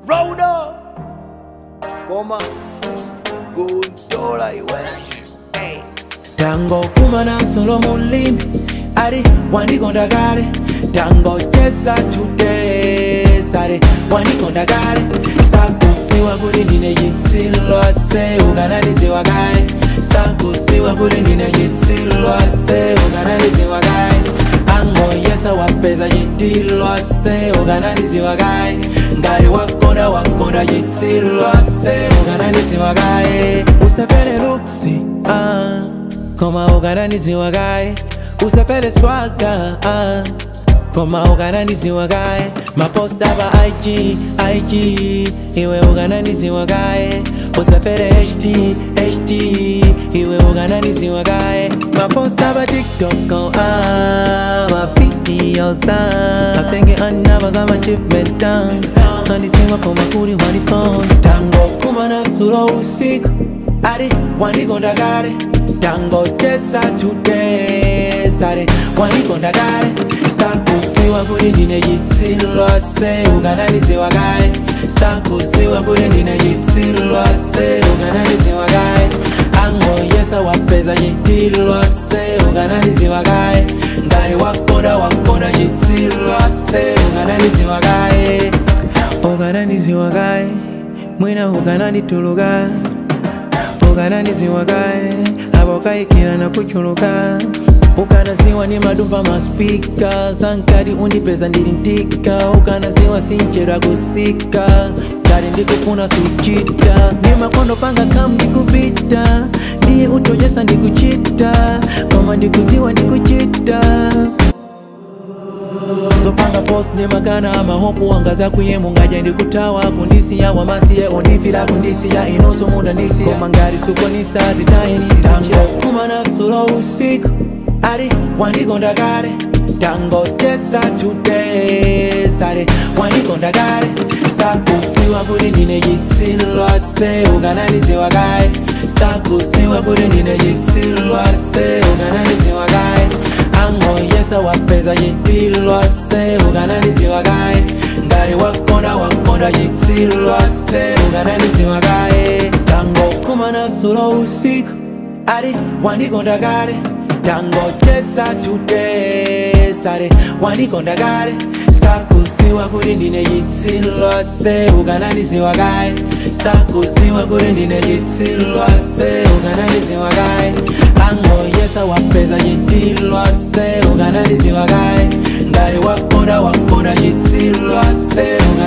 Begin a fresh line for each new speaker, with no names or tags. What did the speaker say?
Rhoda Goma Gundola iwe hey.
tango kumana solo mulimi ari wandikonda kale tango chesa tutesare wandikonda kale sakusiwa kuti ndine chitsilose ukanandiziwa kaye sakusiwa kuti ndine chitsilose ukanandiziwa kaye angoyesa wapeza chitilose ukanandiziwa kaye ngati wakonda wakonda chitsilose ukanandiziwa kaye usafere luksi ah. koma ukanandiziwa kaye usafere swaga ah. koma ukanandiziwa kaye maposta pa ig ig iwe ukanandiziwa kaye usafere hd hd iwe ukanandiziwa kaye maposta pa tiktok oh, ah, mavideos ah. atenge anaba za achievement down sandiziwa koma kuli wandipon tango kumana sulo usiku ari wandikonda kale tango chesa tutesare wandikonda kale sakusiwa kuti ndine chitsilose ukanandiziwa kaye sakusiwa kuti ndine chitsilose ukanandiziwa kaye angoyesa wapeza chitilose ukanandiziwa kaye ngati wakonda wakonda chitsilose ukanandiziwa kaye ukanandiziwa kaye mwina ukanandituluka ukanandiziwa kaye apo kayikira nakuchuluka ukanaziwa ni madumba maspika sankati undipeza ndili ntika ukanaziwa sinchera kusika ngati ndikufuna suchita ni makondo panga kam ndikupita ndiye utojesa ndikuchita koma ndikuziwa ndikuchita zopanga post ne makana amahopu wangaza kuyemu ngaja ndikutawa kundisiya wamasiye ondifila kundisiya inonso munda ndisiya koma ngati sukonisa zitaye ndizichira kumana sulo usiku ari wandikonda kale tango chesa tutesare wandikonda kale sakusiwa kuti ndine chitsilose ukanandiziwa kaye sakusiwa kuti ndine chitsilose ukanandiziwa kaye angoyesa wapeza chitilose ukanandiziwa kaye ngati wakonda wakonda chitsilose ukanandiziwa kaye tango kumana sulo usiku ari wandikonda kale tango chesa tutesare wandikonda kale sakusiwa kuti ndine chitsilose ukanandiziwa kaye sakusiwa kuti ndine chitsilose ukanandiziwa kaye angoyesa wapeza chitilose ukanandiziwa kaye ngati wakonda wakonda chitsilose